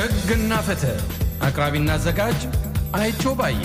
ሕግና ፍትህ አቅራቢና አዘጋጅ አይቸው ባዬ።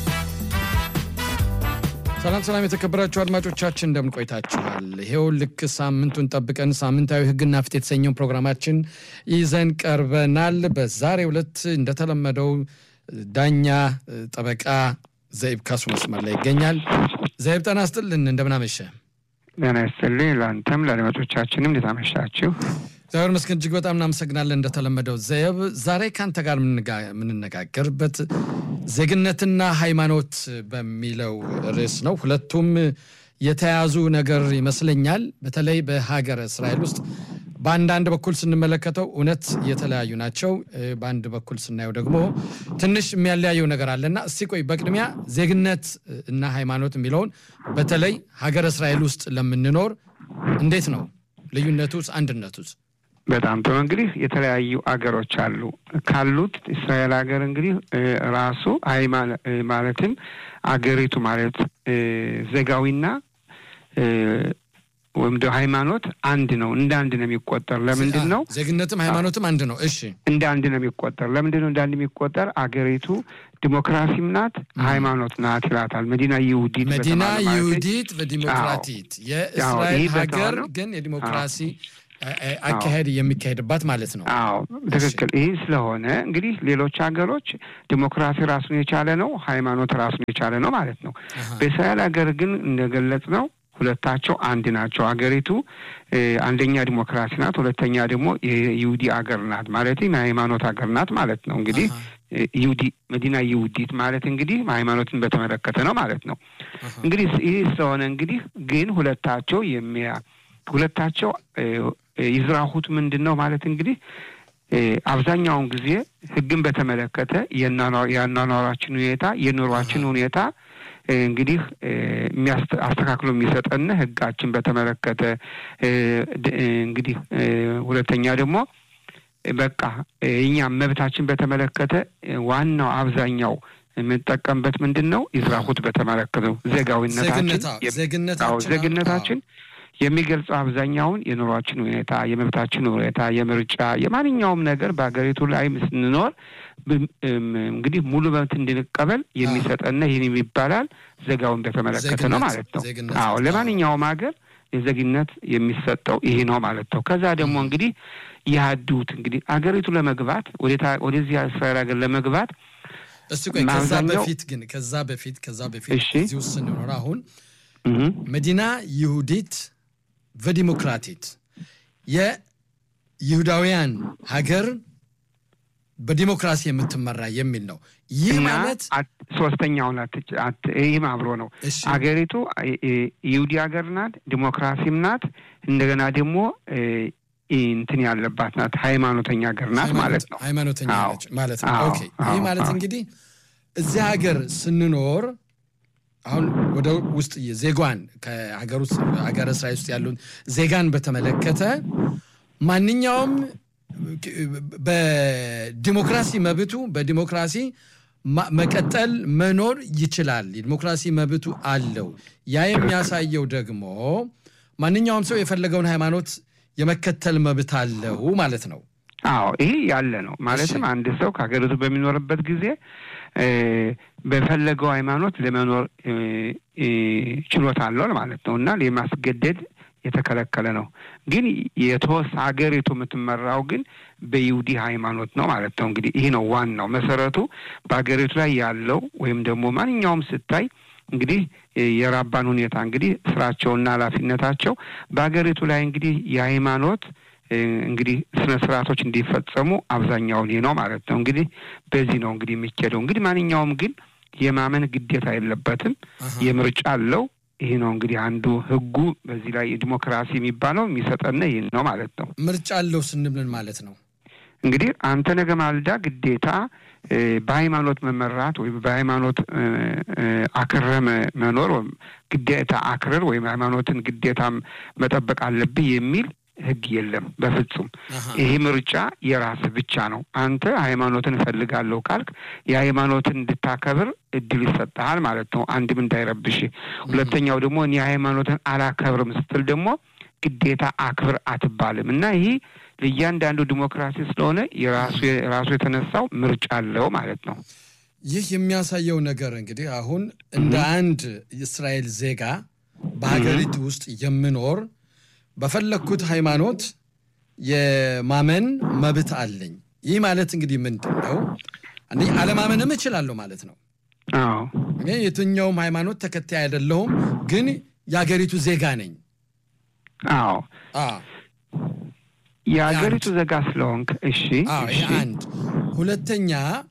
ሰላም ሰላም፣ የተከበራችሁ አድማጮቻችን እንደምን ቆይታችኋል? ይሄው ልክ ሳምንቱን ጠብቀን ሳምንታዊ ሕግና ፍትህ የተሰኘውን ፕሮግራማችን ይዘን ቀርበናል። በዛሬው ዕለት እንደተለመደው ዳኛ ጠበቃ ዘይብ ካሱ መስመር ላይ ይገኛል። ዘይብ ጤና ይስጥልን፣ እንደምን አመሸ? ጤና ይስጥልኝ። ለአንተም ለአድማጮቻችንም እንዴት አመሻችሁ? እግዚአብሔር ይመስገን እጅግ በጣም እናመሰግናለን። እንደተለመደው ዘየብ ዛሬ ከአንተ ጋር የምንነጋገርበት ዜግነትና ሃይማኖት በሚለው ርዕስ ነው። ሁለቱም የተያዙ ነገር ይመስለኛል። በተለይ በሀገረ እስራኤል ውስጥ በአንዳንድ በኩል ስንመለከተው እውነት የተለያዩ ናቸው። በአንድ በኩል ስናየው ደግሞ ትንሽ የሚያለያየው ነገር አለና እስቲ ቆይ በቅድሚያ ዜግነት እና ሃይማኖት የሚለውን በተለይ ሀገረ እስራኤል ውስጥ ለምንኖር እንዴት ነው ልዩነቱስ አንድነቱስ? በጣም ጥሩ። እንግዲህ የተለያዩ አገሮች አሉ። ካሉት እስራኤል ሀገር እንግዲህ ራሱ ማለትም አገሪቱ ማለት ዜጋዊና ወይም ደ ሃይማኖት አንድ ነው። እንደ አንድ ነው የሚቆጠር። ለምንድን ነው ዜግነትም ሃይማኖትም አንድ ነው? እሺ፣ እንደ አንድ ነው የሚቆጠር። ለምንድን ነው እንደ አንድ የሚቆጠር? አገሪቱ ዲሞክራሲም ናት ሃይማኖት ናት ይላታል። መዲና ይሁዲት መዲና ይሁዲት በዲሞክራቲት የእስራኤል ሀገር ግን የዲሞክራሲ አካሄድ የሚካሄድባት ማለት ነው። አዎ ትክክል። ይህ ስለሆነ እንግዲህ ሌሎች ሀገሮች ዲሞክራሲ ራሱን የቻለ ነው፣ ሃይማኖት ራሱን የቻለ ነው ማለት ነው። በእስራኤል ሀገር ግን እንደገለጽ ነው ሁለታቸው አንድ ናቸው። ሀገሪቱ አንደኛ ዲሞክራሲ ናት፣ ሁለተኛ ደግሞ የይሁዲ ሀገር ናት ማለት የሃይማኖት ሀገር ናት ማለት ነው። እንግዲህ ይሁዲ መዲና ይሁዲት ማለት እንግዲህ ሃይማኖትን በተመለከተ ነው ማለት ነው። እንግዲህ ይህ ስለሆነ እንግዲህ ግን ሁለታቸው የሚያ ሁለታቸው ይዝራሁት ምንድን ነው ማለት እንግዲህ አብዛኛውን ጊዜ ሕግን በተመለከተ የአኗኗራችን ሁኔታ የኑሯችን ሁኔታ እንግዲህ አስተካክሎ የሚሰጠን ሕጋችን በተመለከተ እንግዲህ ሁለተኛ ደግሞ በቃ እኛም መብታችን በተመለከተ ዋናው አብዛኛው የምንጠቀምበት ምንድን ነው? ይዝራሁት በተመለከተ ዜጋዊነታችን ዜግነታችን የሚገልጸው አብዛኛውን የኑሯችን ሁኔታ፣ የመብታችን ሁኔታ፣ የምርጫ የማንኛውም ነገር በሀገሪቱ ላይ ስንኖር እንግዲህ ሙሉ መብት እንድንቀበል የሚሰጠና ይህን ይባላል ዜጋውን በተመለከተ ነው ማለት ነው። አዎ ለማንኛውም ሀገር የዜግነት የሚሰጠው ይሄ ነው ማለት ነው። ከዛ ደግሞ እንግዲህ ያህዱት እንግዲህ አገሪቱ ለመግባት ወደዚህ እስራኤል ሀገር ለመግባት እስቲ ቆይ ከዛ በፊት ግን ከዛ በፊት ከዛ በፊት እዚህ ውስጥ ስንኖር አሁን መዲና ይሁዲት በዲሞክራቲት የይሁዳውያን ሀገር በዲሞክራሲ የምትመራ የሚል ነው። ይህ ማለት ሶስተኛውን ይህም አብሮ ነው። አገሪቱ ይሁዲ ሀገር ናት፣ ዲሞክራሲም ናት። እንደገና ደግሞ እንትን ያለባት ናት፣ ሃይማኖተኛ ሀገር ናት ማለት ነው። ሃይማኖተኛ ማለት ነው። ኦኬ ይህ ማለት እንግዲህ እዚህ ሀገር ስንኖር አሁን ወደ ውስጥ ዜጓን ከሀገር ውስጥ ሀገረ እስራኤል ውስጥ ያሉን ዜጋን በተመለከተ ማንኛውም በዲሞክራሲ መብቱ በዲሞክራሲ መቀጠል መኖር ይችላል። የዲሞክራሲ መብቱ አለው። ያ የሚያሳየው ደግሞ ማንኛውም ሰው የፈለገውን ሃይማኖት የመከተል መብት አለው ማለት ነው። አዎ ይሄ ያለ ነው። ማለትም አንድ ሰው ከሀገሪቱ በሚኖርበት ጊዜ በፈለገው ሃይማኖት ለመኖር ችሎታ አለው ማለት ነው እና የማስገደድ የተከለከለ ነው። ግን የተወስ ሀገሪቱ የምትመራው ግን በይሁዲ ሃይማኖት ነው ማለት ነው። እንግዲህ ይህ ነው ዋናው መሰረቱ በሀገሪቱ ላይ ያለው ወይም ደግሞ ማንኛውም ስታይ እንግዲህ የራባን ሁኔታ እንግዲህ ስራቸውና ኃላፊነታቸው በሀገሪቱ ላይ እንግዲህ የሃይማኖት እንግዲህ ስነ ስርዓቶች እንዲፈጸሙ አብዛኛውን ይህ ነው ማለት ነው። እንግዲህ በዚህ ነው እንግዲህ የሚኬደው። እንግዲህ ማንኛውም ግን የማመን ግዴታ የለበትም። የምርጫ አለው። ይህ ነው እንግዲህ አንዱ ህጉ በዚህ ላይ ዲሞክራሲ የሚባለው የሚሰጠን ይህን ነው ማለት ነው። ምርጫ አለው ስንምን ማለት ነው? እንግዲህ አንተ ነገ ማልዳ ግዴታ በሃይማኖት መመራት ወይም በሃይማኖት አክረ መኖር ወይም ግዴታ አክርር ወይም ሃይማኖትን ግዴታ መጠበቅ አለብህ የሚል ህግ የለም በፍጹም። ይሄ ምርጫ የራስህ ብቻ ነው። አንተ ሃይማኖትን እፈልጋለሁ ካልክ የሃይማኖትን እንድታከብር እድል ይሰጠሃል ማለት ነው። አንድም እንዳይረብሽ፣ ሁለተኛው ደግሞ እኔ ሃይማኖትን አላከብርም ስትል ደግሞ ግዴታ አክብር አትባልም እና ይህ ለእያንዳንዱ ዲሞክራሲ ስለሆነ የራሱ የራሱ የተነሳው ምርጫ አለው ማለት ነው። ይህ የሚያሳየው ነገር እንግዲህ አሁን እንደ አንድ የእስራኤል ዜጋ በሀገሪቱ ውስጥ የምኖር በፈለግኩት ሃይማኖት የማመን መብት አለኝ። ይህ ማለት እንግዲህ ምንድን ነው? አንደኛ አለማመንም እችላለሁ ማለት ነው። አዎ እኔ የትኛውም ሃይማኖት ተከታይ አይደለሁም፣ ግን የሀገሪቱ ዜጋ ነኝ። አዎ አ የሀገሪቱ ዜጋ ስለሆንክ እሺ አዎ እሺ ይህ አንድ። ሁለተኛ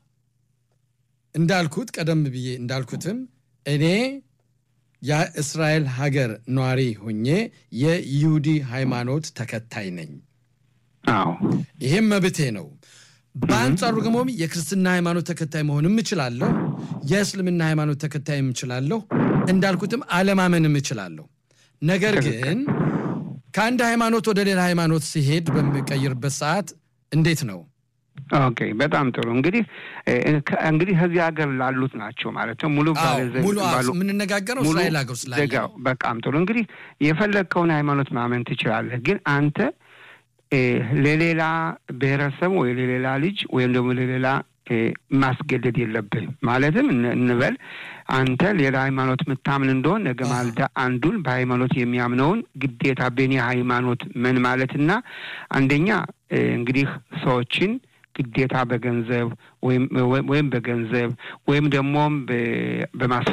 እንዳልኩት ቀደም ብዬ እንዳልኩትም እኔ የእስራኤል ሀገር ነዋሪ ሁኜ የይሁዲ ሃይማኖት ተከታይ ነኝ። አዎ ይሄም መብቴ ነው። በአንጻሩ ደግሞ የክርስትና ሃይማኖት ተከታይ መሆንም እችላለሁ፣ የእስልምና ሃይማኖት ተከታይም እችላለሁ፣ እንዳልኩትም አለማመንም እችላለሁ። ነገር ግን ከአንድ ሃይማኖት ወደ ሌላ ሃይማኖት ሲሄድ በሚቀይርበት ሰዓት እንዴት ነው? ኦኬ በጣም ጥሩ እንግዲህ እ- ከ- እንግዲህ ከዚህ ሀገር ላሉት ናቸው ማለት ነው ሙሉ አዎ ባለ ዘ- ሙሉ አዎ፣ ባሉ- የምንነጋገረው ሙሉ እስራኤል ሀገር ስላለ ዜጋው በጣም ጥሩ እንግዲህ የፈለግከውን ሃይማኖት ማመን ትችላለህ። ግን አንተ እ፣ ለሌላ ብሔረሰብ ወይ ለሌላ ልጅ ወይም ደግሞ ለሌላ እ፣ ማስገደድ የለብህም። ማለትም እን- እንበል አንተ ሌላ ሃይማኖት የምታምን እንደሆን ነገ አሃ። ማልዳ አንዱን በሃይማኖት የሚያምነውን ግዴታ በእኔ ሃይማኖት ምን ማለትና አንደኛ እ፣ እንግዲህ ሰዎችን ግዴታ በገንዘብ ወይም ወይም በገንዘብ ወይም ደግሞም በ- በማስ